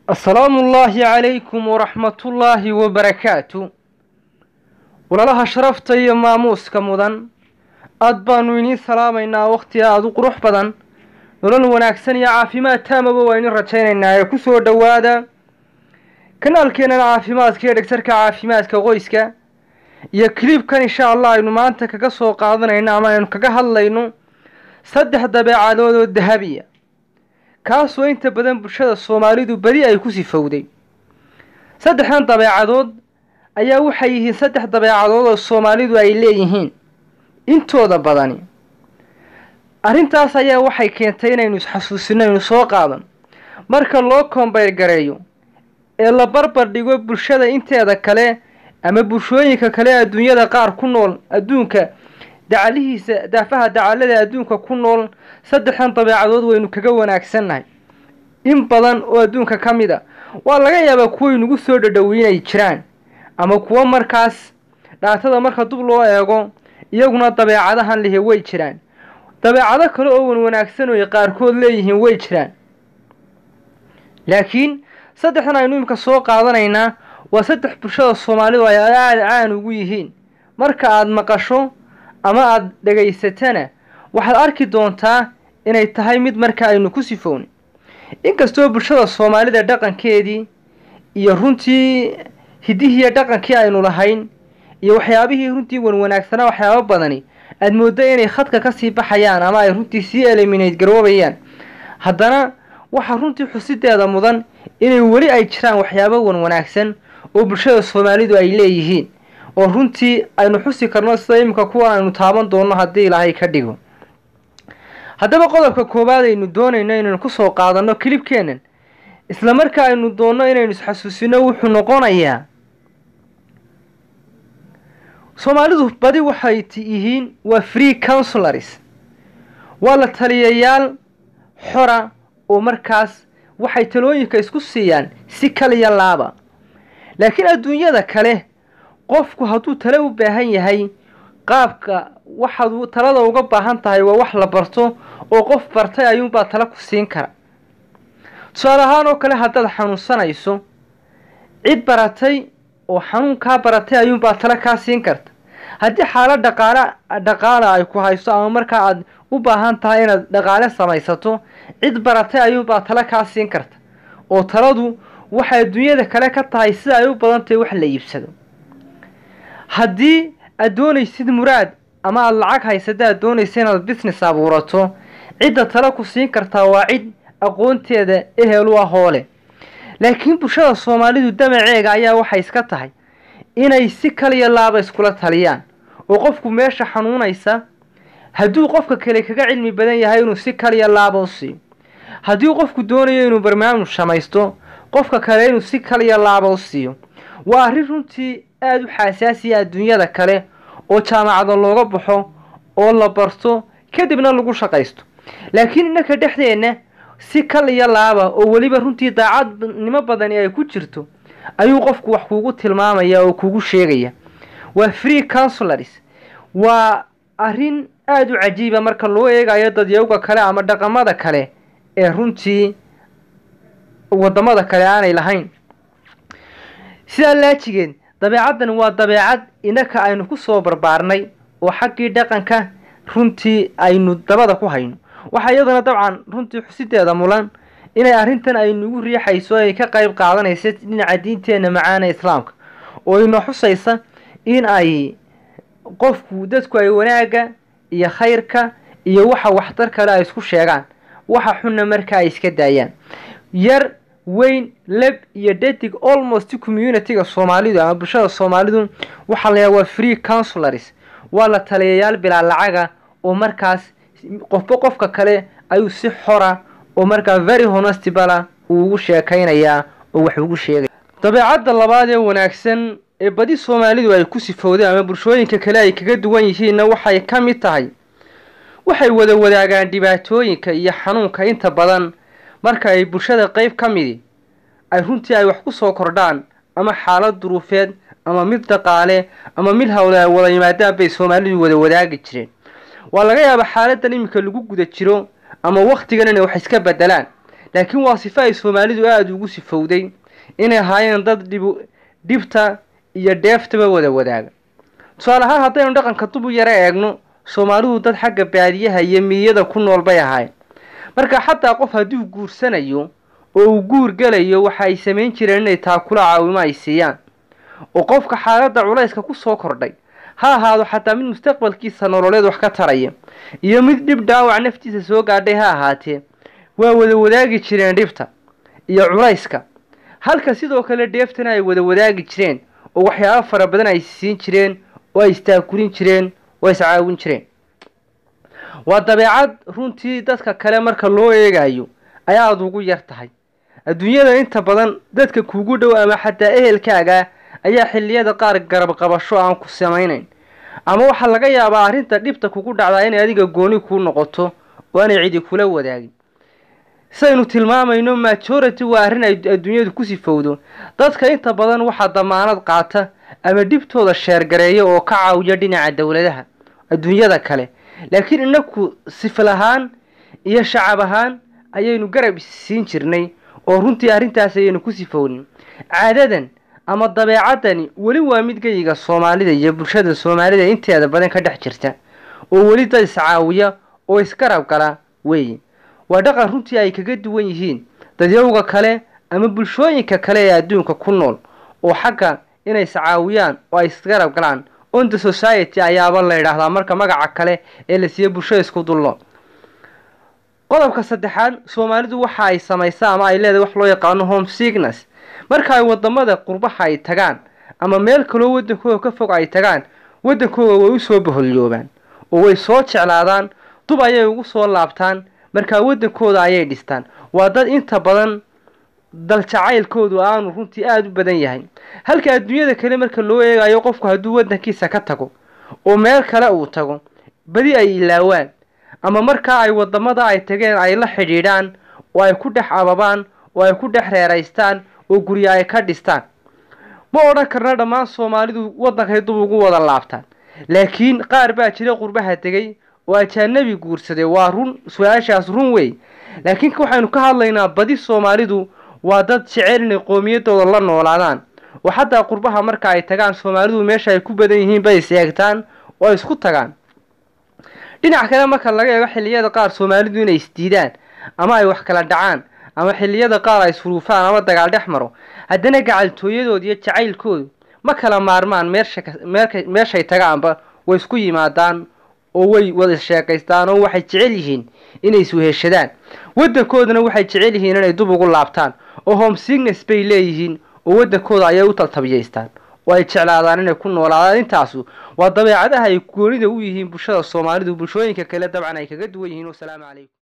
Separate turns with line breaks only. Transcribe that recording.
asalaamu ullaahi calaykum waraxmatullaahi wabarakaatu walaalaha sharafta iyo maamuuska mudan aad baanu idiin salaamaynaa wakhti aada u qurux badan nolol wanaagsan iyo caafimaad taamaba waa idin rajaynaynaa ee ku soo dhowaada kanaalkeennan caafimaadka iyo dhegtarka caafimaadka qoyska iyo kilibkan insha allah aynu maanta kaga soo qaadanayno ama aynu kaga hadlayno saddex dabeecadood oo dahabiya kaasoo inta badan bulshada soomaalidu beri ay ku sifowday saddexdan dabeecadood ayaa waxay yihiin saddex dabeecadood oo soomaalidu ay leeyihiin intooda badani arrintaas ayaa waxay keentay inaynu isxasuusino aynu soo qaadan marka loo koombayr gareeyo ee la barbar dhigo bulshada inteeda kale ama bulshooyinka kale adduunyada qaar ku nool adduunka dacalihiisa daafaha dacalada adduunka ku nool saddexdan dabeecadood waynu kaga wanaagsannahay in badan oo adduunka ka mid a waa laga yaabaa kuway nagu soo dhadhoweynay jiraan ama kuwo markaas dhaatada marka dub loo eego iyaguna dabeecadahan lihi way jiraan dabeecado kale oo wan wanaagsan oy qaarkood leeyihiin way jiraan laakiin saddexdan aynu imika soo qaadanaynaa waa saddex bulshada soomaalidu ay aada caan ugu yihiin marka aada maqasho ama aada dhegaysatana waxaad arki doontaa inay tahay mid marka aynu ku sifownay inkastoo bulshada soomaalida dhaqankeedii iyo runtii hidihiiyo dhaqankii aynu lahayn iyo waxyaabihii runtii wanwanaagsanaa waxyaabo badani aada mooddo inay khadka kasii baxayaan ama ay runtii sii eliminate garoobayaan haddana waxaa runtii xusideeda mudan inay weli ay jiraan waxyaabo wanwanaagsan oo bulshada soomaalidu ay leeyihiin oo runtii aynu xusi karno sida iminka kuwa aynu taaban doonno haddii ilaahay ka dhigo haddaba qodobka koowaad aynu doonayno inaynu kusoo qaadanno kilibkeennan isla markaa aynu doonno inaynu isxasuusino wuxuu noqonayaa soomaalidu badi waxay yihiin waa free councilors waa la taliyayaal xora oo markaas waxay talooyinka isku siiyaan si kaliya laaba laakiin adduunyada kale qofku hadduu tale u baahan yahay qaabka waxaad talada uga baahan tahay waa wax la barto oo qof bartay ayuunbaa tale ku siin kara tusaale ahaan oo kale haddaad xanuunsanayso cid baratay oo xanuunkaa baratay ayuunbaa tale kaa siin karta haddii xaalad dhaqaale dhaqaala ay ku hayso ama markaa aad u baahan tahay inaad dhaqaale samaysato cid baratay ayuunbaa tale kaa siin karta oo taladu waxay adduunyada kale ka tahay sida ay u badan tahay wax la iibsado haddii aad doonaysid muraad ama aada lacag haysada aad doonaysa inaad business abuurato cidda tale ku siin kartaa waa cid aqoonteeda ehel u ah hoole laakiin bulshada soomaalidu damaceega ayaa waxay iska tahay inay si kaliya laaba iskula taliyaan oo qofku meesha xanuunaysa hadduu qofka kale kaga cilmi badan yahay inuu si kaliya laaba u siiyo haddii qofku doonayo inuu barnaamij samaysto qofka kale inuu si kaliya laaba u siiyo waa arrin runtii aada u xaasaasiya adduunyada kale oo jaamacada looga baxo oo la barto kadibna lagu shaqaysto laakiin innaka dhexdeenna si kal iyo laaba oo weliba runtii daacadnimo badani ay ku jirto ayuu qofku wax kuugu tilmaamaya oo kuugu sheegaya waa free councilors waa arrin aada u cajiiba marka loo eegayo dadyawga kale ama dhaqamada kale ee runtii waddamada kale aanay lahayn sidaa laajigeed dabeecaddan waa dabeecad innaka aynu ku soo barbaarnay oo xaggii dhaqanka runtii aynu dabada ku hayno waxaa iyaduna dabcan runtii xusideeda mulan inay arrintan aynugu riixayso ay ka qayb qaadanaysa dhinaca diinteenna macaana islaamka oo ina xusaysa in ay qofku dadku ay wanaagga iyo khayrka iyo waxa waxtar kale ay isku sheegaan waxa xunna marka ay iska daayaan yar weyn leb iyo dhadig almost community-ga soomaalidu ama bulshada soomaalidu waxaa layaha waa free councilors waa la taliyayaal bilaa lacaga oo markaas qofba qofka kale ayuu si xora oo markaa very honestibala uu ugu sheekaynayaa oo wax ugu sheegaya dabeecadda labaad ee wanaagsan ee badi soomaalidu ay ku sifowdeen ama bulshooyinka kale ay kaga duwan yihiinna waxay ka mid tahay waxay wada wadaagaan dhibaatooyinka iyo xanuunka inta badan marka ay bulshada qeyb ka midi ay runtii ay wax ku soo kordhaan ama xaalad duruufeed ama mid dhaqaale ama mid hawle ay wada yimaadaan bay soomaalidu wada wadaagi jireen waa laga yaabaa xaaladan iminka lagu guda jiro ama wakhtigan inay wax iska bedelaan laakiin waa sifo ay soomaalidu aada ugu sifowday inay ahaayeen dad dhib dhibta iyo dheeftaba wada wadaaga tusaale ahaan haddaynu dhaqanka dub u yaro eegno soomaalidu dad xagga baadiyaha iyo miyada ku nool bay ahayn marka xataa qof hadduu guursanayo oo uu guur gelayo waxa ay samayn jireen inay taakula caawimo ay siiyaan oo qofka xaaladda culayska ku soo kordhay ha ahaado xataa mid mustaqbalkiisa nololeed wax ka taraya iyo mid dhib dhaawac naftiisa soo gaadhay ha ahaatee waa wada wadaagi jireen dhibta iyo culayska halka sidoo kale dheeftana ay wada wadaagi jireen oo waxyaabo fara badan ay siin jireen oo ay istaakurin jireen oo iscaawin jireen waa dabeecad runtii dadka kale marka loo eegayo ay aada ugu yar tahay adduunyada inta badan dadka kuugu dhow ama xataa ehelkaaga ayaa xilliyada qaar garab qabasho aan ku samaynayn ama waxaa laga yaabaa arrinta dhibta kugu dhacdaa inay adiga gooni kuu noqoto oo aanay cidi kula wadaagin saynu tilmaamayno majority waa arrin ay adduunyadu ku sifowdo dadka inta badan waxaa damaanad qaata ama dhibtooda sheergareeya oo ka caawiya dhinaca dowladaha adduunyada kale laakiin inaku sifil ahaan iyo shacab ahaan ayaynu garab isiin jirnay oo runtii arrintaas ayaynu ku sifownin caadadan ama dabeecadani weli waa mid geyiga soomaalida iyo bulshada soomaalida inteeda badan ka dhex jirta oo weli dad iscaawiya oo isgarab gala weeye waa dhaqan runtii ay kaga duwan yihiin dadyowga kale ama bulshooyinka kale ee adduunka ku nool oo xagga inay iscaawiyaan oo ay isgarab galaan on the society ayaaba la yidhaahdaa marka magaca kale ee la siiye bulshada isku dullo qodobka saddexaad soomaalidu waxa ay samaysaa ama ay leedahay wax loo yaqaano home sickness marka ay wadamada qurbaha ay tagaan ama meel kaloo waddankooda ka fog ay tagaan waddankooda way usoo baholyoobaan oo way soo jeclaadaan dub ayay ugu soo laabtaan markaa waddankooda ayay dhistaan waa dad inta badan daljacaylkoodu aanu runtii aada u badan yahay halka adduunyada kale marka loo eegayo qofku hadduu waddankiisa ka tago oo meel kale uu tago badi ay ilaawaan ama markaa ay wadamada ay tageen ay la xidhiidhaan oo ay ku dhex ababaan oo ay ku dhex reeraystaan oo guryo ay ka dhistaan ma odhan karna dhammaan soomaalidu waddankay dub ugu wada laabtaan laakiin qaar baa jira qurbaha tegey oo ajaanabi guursaday waa run su-aashaas run wey laakiin waxaynu ka hadlaynaa badi soomaalidu waa dad jecel inay qoomiyadooda la noolaadaan oo xataa qurbaha marka ay tagaan soomaalidu meesha ay ku badan yihiin bay is eegtaan oo ay isku tagaan dhinac kale marka laga eego xilliyada qaar soomaalidu inay isdiidaan ama ay wax kala dhacaan ama xilliyada qaar ay isfuruufaan ama dagaal dhex maro haddana gacaltooyadooda iyo jacaylkoodu ma kala maarmaan meesha meeshay tagaanba way isku yimaadaan oo way wada sheekaystaan oo waxay jecel yihiin inay isweheshadaan waddankoodana waxay jecel yihiin inay dub ugu laabtaan oo home signes bay leeyihiin oo waddankooda ayay u taltabiyaystaan oo ay jeclaadaan inay ku noolaadaan intaasu waa dabeecadaha ay goonida u yihiin bulshada soomaalidu bulshooyinka kale dabcan ay kaga duwan yihiin wasalaamu calaykum